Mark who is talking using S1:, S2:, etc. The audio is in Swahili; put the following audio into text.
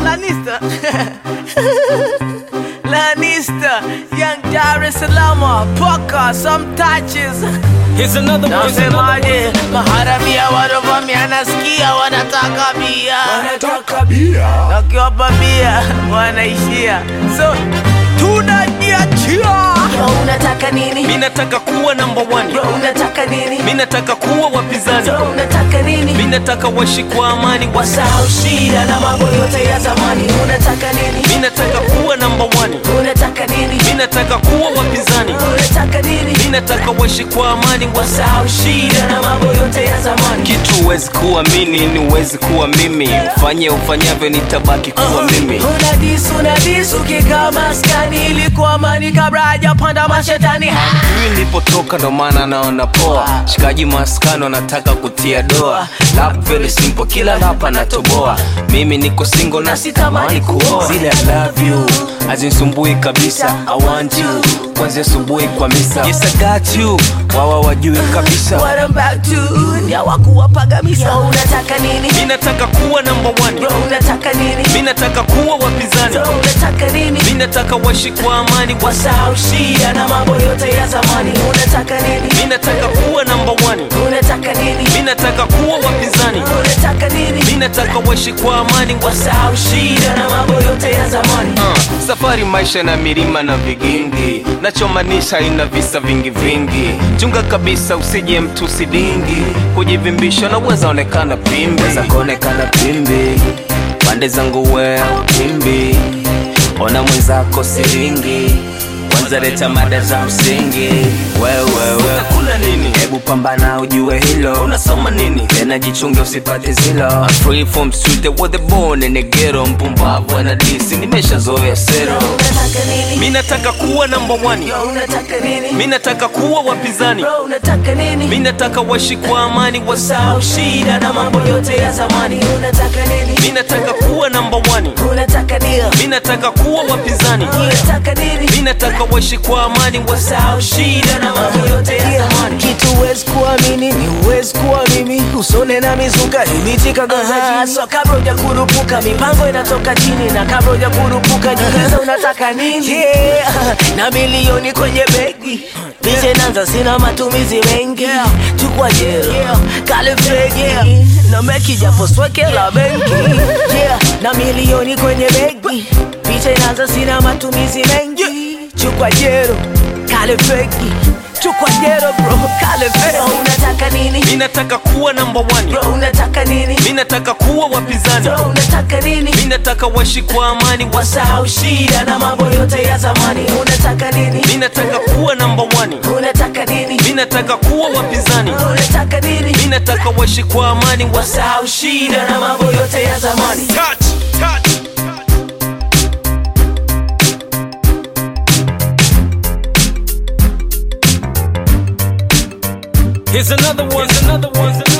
S1: Lanista. Lanista, young Dar es Salaam, Poka, some touches.
S2: Here's another one. Here's another one.
S1: Nasemaje, maharamia wanavamia, nasikia wanataka bia,
S3: Wanataka bia
S1: wakiwapa bia wanaishia, so tunajiachia. Yo, unataka nini?
S2: Mi nataka kuwa number one.
S1: Yo, unataka nini?
S2: Mi nataka kuwa wapinzani.
S1: Yo, unataka nini?
S2: Mi nataka waishi kwa amani.
S1: wasahau shida na mambo yote ya zamani. Unataka nini?
S2: Mi nataka kuwa number one.
S1: Unataka nini?
S2: Mi nataka kuwa wapinzani.
S1: Unataka nini?
S2: Mi nataka waishi kwa amani.
S1: wasahau shida na mambo yote ya zamani.
S2: Kitu huwezi kuamini ni huwezi kuwa mimi. Ufanye ufanyavyo nitabaki kuwa mimi.
S1: Unadis, unadis, ukikaa maskani ilikuwa amani kabla hajapanda mashetani. Ha!
S2: Mimi nilipotoka ndo maana naona poa. Shikaji maskano nataka kutia doa. Lap very simple, kila lapa natoboa. Mimi niko single na sitamani kuoa. Zile I love you hazinisumbui kabisa. I want you kwanzia asubuhi kwa misa. Yes I got you, wawa wajui kabisa.
S1: What I'm back to ni hawakuwapaga misa. Unataka nini?
S2: Mi nataka kuwa number one.
S1: Yo, unataka nini?
S2: Mi nataka kuwa wapinzani.
S1: Yo, unataka nini?
S2: Mi nataka waishi kwa amani.
S1: wasahau shida na mambo yote ya zamani. Unataka nini?
S2: Mi nataka kuwa number one.
S1: Unataka nini?
S2: Mi nataka kuwa wapinzani.
S1: Unataka nini?
S2: Mi nataka waishi kwa amani.
S1: wasahau shida na mambo yote ya zamani.
S2: Uh, safari maisha na milima na vigingi nachomaanisha ina visa vingi vingi chunga kabisa usije mtu sidingi kujivimbisha naweza onekana pimbi Weza kuonekana pimbi pande zangu wea pimbi ona mwenzako siringi kwanza leta mada za msingi wewewe utakula nini hebu pambana ujue hilo unasoma nini tena jichunge usipate zilo I'm free from street they were the born in the ghetto mpumbavu anadisi nimeshazoea sero
S1: Unataka nini?
S2: mi nataka kuwa number one
S1: Yo, unataka nini?
S2: mi nataka kuwa wapinzani
S1: Bro, unataka nini?
S2: mi nataka waishi kwa amani
S1: Wasahau
S2: wasahau
S1: shida na mambo yote ya zamani. Unataka nini?
S2: mi nataka kuwa number one
S1: Unataka deal?
S2: mi nataka kuwa wapinzani
S1: Unataka nini?
S2: mi nataka waishi kwa amani wasahau shida na mambo yote ya zamani
S1: kitu huwezi kuamini ni huwezi kuwa mimi usone na mizuka imitikagaza so kabla uja kurupuka mipango inatoka chini na kabla uja kurupuka jiuliza unataka nini yeah. na milioni kwenye begi Picha inaanza sina matumizi mengi chukua jero kale fegi na meki japo sweke la benki yeah. na milioni kwenye begi picha inaanza sina matumizi mengi chukua jero kale fegi chukua jero bro kale fegi so, unataka nini
S2: mi nataka kuwa number one
S1: bro unataka nini
S2: mi nataka kuwa wapinzani
S1: bro unataka nini
S2: mi nataka waishi kwa amani
S1: wasahau shida na mambo yote ya zamani unataka nini
S2: mi nataka kuwa number one
S1: unataka nini
S2: mi nataka kuwa wapinzani
S1: unataka nini
S2: mi nataka waishi kwa amani
S1: wasahau shida na mambo yote ya zamani
S2: touch, touch. Here's another one. Here's another one. Here's another